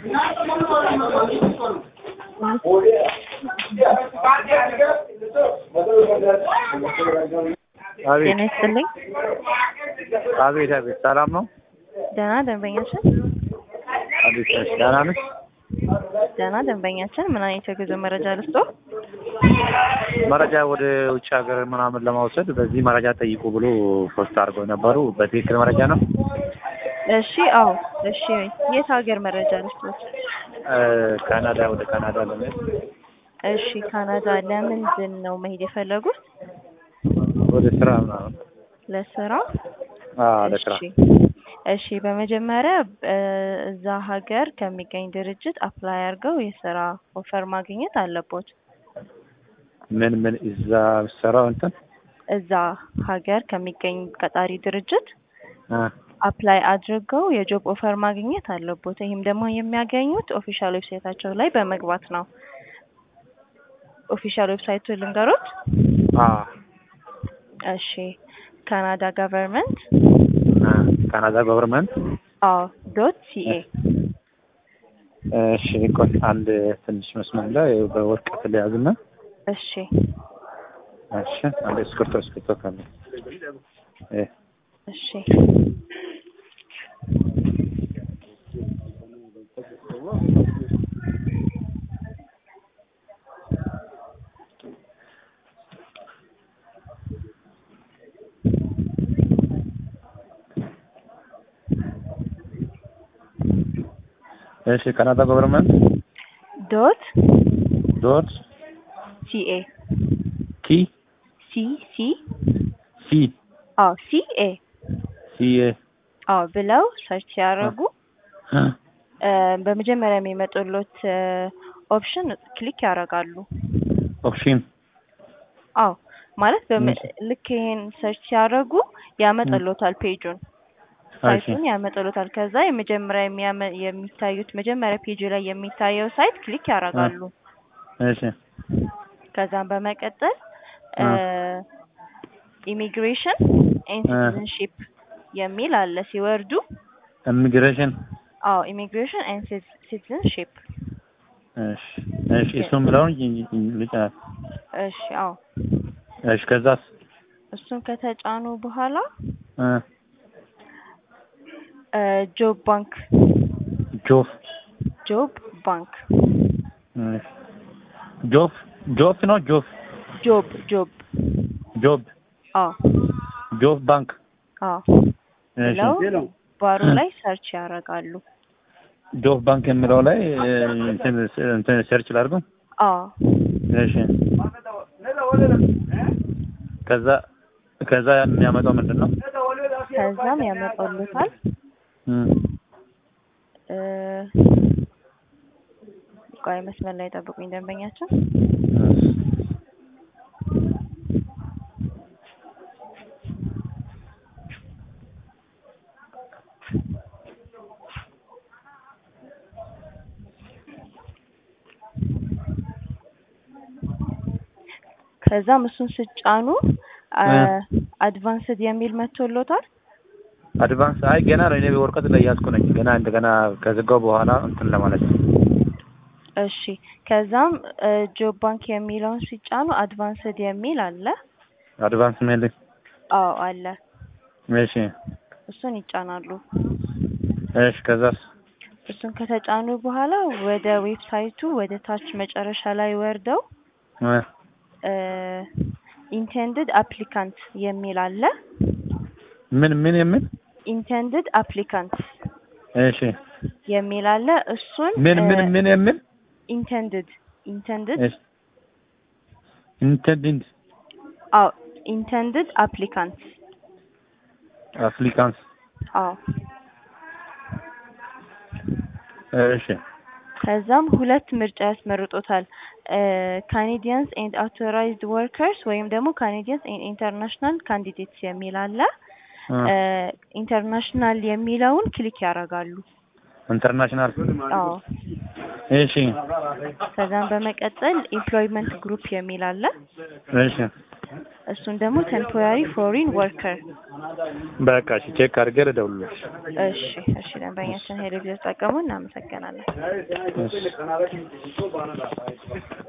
አቤት ጤና ይስጥልኝ። አቤት አቤት፣ ሰላም ነው? ደህና ደንበኛችን አቤት ነሽ? ደህና ነሽ? ደህና ደንበኛችን ምን አይነት የጉዞ መረጃ ልስጦ? መረጃ ወደ ውጭ ሀገር ምናምን ለማውሰድ በዚህ መረጃ ጠይቁ ብሎ ፖስት አድርገው ነበሩ። በትክክል መረጃ ነው? እሺ፣ አዎ፣ እሺ። የት ሀገር መረጃ ልስጦት? እ ካናዳ ወደ ካናዳ ለመሄድ እሺ፣ ካናዳ ለምንድን ነው መሄድ የፈለጉት? ወደ ስራ ምናምን። ለስራ? አዎ ለስራ። እሺ፣ እሺ። በመጀመሪያ እ እዛ ሀገር ከሚገኝ ድርጅት አፕላይ አድርገው የስራ ኦፈር ማግኘት አለቦት። ምን ምን እዛ ሰራው እንትን እዛ ሀገር ከሚገኝ ቀጣሪ ድርጅት እ አፕላይ አድርገው የጆብ ኦፈር ማግኘት አለቦት። ይህም ደግሞ የሚያገኙት ኦፊሻል ዌብሳይታቸው ላይ በመግባት ነው። ኦፊሻል ዌብሳይቱ ልንገሮት? አዎ እሺ ካናዳ ገቨርንመንት እ ካናዳ ገቨርንመንት አዎ ዶት ሲኤ እሺ ቆይ አንድ ትንሽ መስመር ላይ በወረቀት ልያዝና እሺ እሺ አንድ እስክርቶ እስክርቶ ካለ እ እሺ እሺ ካናዳ ገቨርንመንት ዶት ዶት ሲኤ ቲ ሲ ሲ ሲ አዎ ሲኤ ሲ ኤ አዎ ብለው ሰርች ሲያደርጉ እ እ በመጀመሪያ የሚመጡሎት ኦፕሽን ክሊክ ያደርጋሉ። ኦፕሽን አዎ ማለት በመ- እሺ። ልክ ይሄን ሰርች ሲያደርጉ ያመጣሎታል ፔጁን እሺ ሳይቱን ያመጣሎታል። ከዛ የመጀመሪያ የሚያመ- የሚታዩት መጀመሪያ ፔጁ ላይ የሚታየው ሳይት ክሊክ ያደርጋሉ። እሺ ከዛም በመቀጠል እ ኢሚግሬሽን ኤንድ እ ሲቲዝንሺፕ የሚል አለ። ሲወርዱ ኢሚግሬሽን አዎ ኢሚግሬሽን ኤንድ ሲቲዝንሺፕ እሺ እሺ እሱን ብለውን ልጫ እሺ አዎ እሺ ከዛስ እሱን ከተጫኑ በኋላ እ ጆብ ባንክ ጆፍ ጆብ ባንክ እሺ ጆፍ ጆፍ ነው ጆፍ ጆብ ጆብ ጆብ አዎ ጆፍ ባንክ አዎ እሺ ብለው ባሩ ላይ ሰርች ያደርጋሉ። ጆፍ ባንክ የሚለው ላይ እ እንትን እንትን ሰርች ላድርገው አዎ እሺ ከዛ ከዛ የሚያመጣው ምንድን ነው? ከዛም ያመጣሉታል እም እ ቆይ መስመር ላይ ጠብቁኝ ደንበኛችን ከዛም እሱን ስጫኑ እ አድቫንስድ የሚል መጥቶሎታል። አድቫንስ አይ ገና ነው። እኔ በወረቀት ላይ ያዝኩ ነኝ። ገና እንደገና ከዘጋው በኋላ እንትን ለማለት ነው። እሺ ከዛም ጆብ ባንክ የሚለውን ሲጫኑ አድቫንስድ የሚል አለ። አድቫንስ ሜል አዎ አለ። እሺ እሱን ይጫናሉ። እሺ ከዛስ እሱን ከተጫኑ በኋላ ወደ ዌብሳይቱ ወደ ታች መጨረሻ ላይ ወርደው እ ኢንቴንድድ አፕሊካንት የሚል አለ። ምን ምን የምን ኢንቴንድድ አፕሊካንት እሺ የሚል አለ። እሱን ምን ምን ምን የምን ኢንቴንድድ ኢንቴንድድ እሺ ኢንተንዲንግ አዎ ኢንቴንድድ አፕሊካንት አፍሪካንስ አዎ እሺ ከዛም ሁለት ምርጫ ያስመርጦታል። ካኔዲያንስ ኤንድ አውቶራይዝድ ወርከርስ ወይም ደግሞ ካኔዲያንስ ኤንድ ኢንተርናሽናል ካንዲዴትስ የሚል አለ። ኢንተርናሽናል የሚለውን ክሊክ ያደርጋሉ። ኢንተርናሽናል አዎ እሺ ከዛም በመቀጠል ኤምፕሎይመንት ግሩፕ የሚል አለ። እሺ እሱን ደግሞ ቴምፖራሪ ፎሪን ወርከር በቃ እሺ ቼክ አድርጌ ልደውልልሽ። እሺ እሺ ደንበኛችን ሄሎ ጊዜ ተጠቀሙ። እናመሰግናለን። እሺ